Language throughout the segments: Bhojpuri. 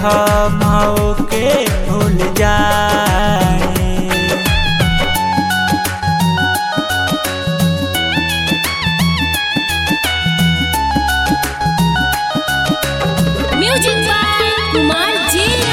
हम के भूल जाए म्यूजिक बाय कुमार जिया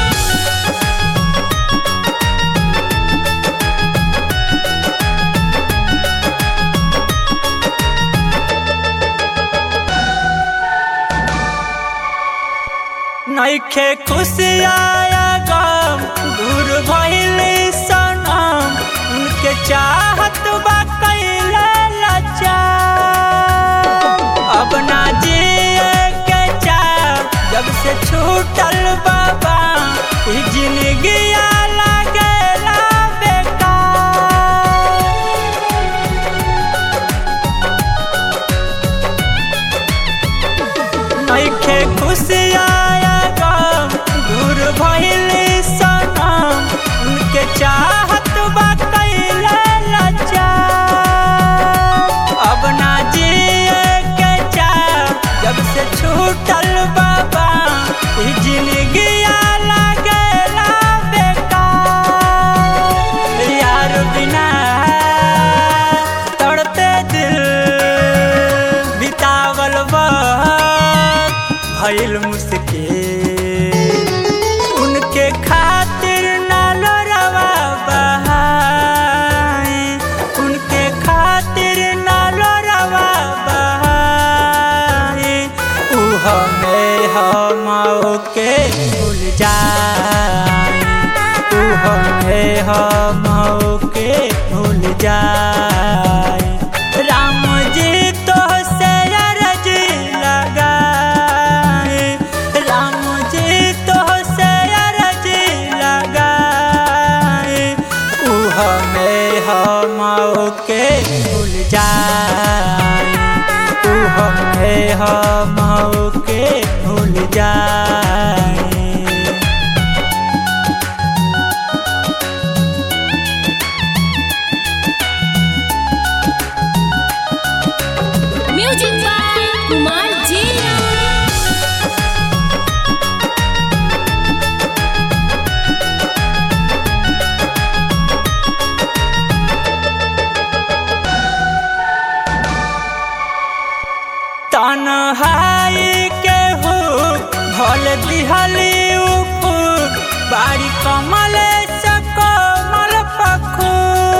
नइखे खुशी आया गम दूर भइली सनम उनके चाहत बा कैला लचा अब ना जिए के चाह जब से छूटल बाबा ई जिंदगी लागेला बेकार नइखे खुशी आया गम दूर भइली सनम उनके चाहत बा कैला लचा अब ना जिए के चाह जब से छूटल बाबा ई जिंदगी लागेला बेकार यार बिना तड़ते दिल बितावल वक्त भइल मुश्किल उनके खातिर ना लोरवा बहाए उनके खातिर ना लोरवा बहाए ऊ हमें हम के भूल जाए ऊ हमें हम के भूल जाए राम जी तो से अरजी लगाए राम जी तो से अरजी लगाए ऊ हमें हम के भूल जाए ऊ हमें हम के भूल जाए म्यूजिक बाय कुमार जिया तनहाई के हो भल दिहली उफुक बाड़ी कमले सकमल पखु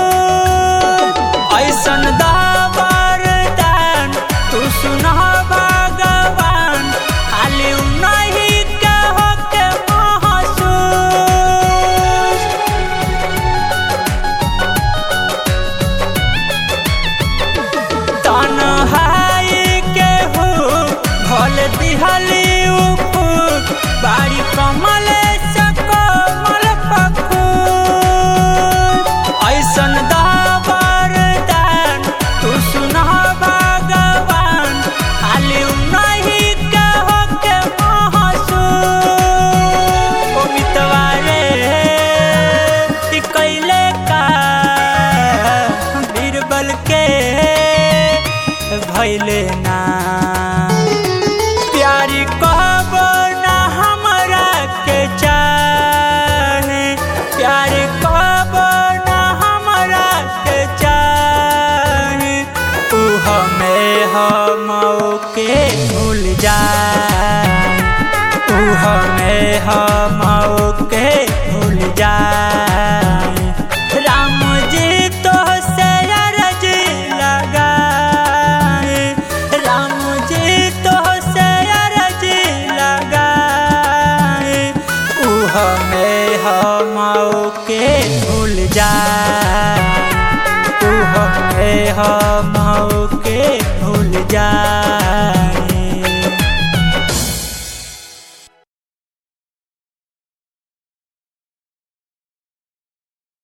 ऐसन दाबर दान तू सुनह भगवान खाली नहीं के हो के महसूस तनहाई के हो भल दिहली उफुक बाड़ी कमले सकमल पखु ऐसन दाबर दान तू सुनह भगवान खाली नहीं के हो के महसूस ओ मितवारे ई कैले का बीरबल के भैले ना प्यारी कहबो ना हमरा के चाहे प्यार कहबो ना हमरा के चाहे तू हमें हम के भूल जाए तू हमें हम के भूल जाए राम जी तो से अरजी लगाए राम जी तो से अरजी लगाए ऊ हमें हम के भूल जाए ऊ हमें हम के भूल जाए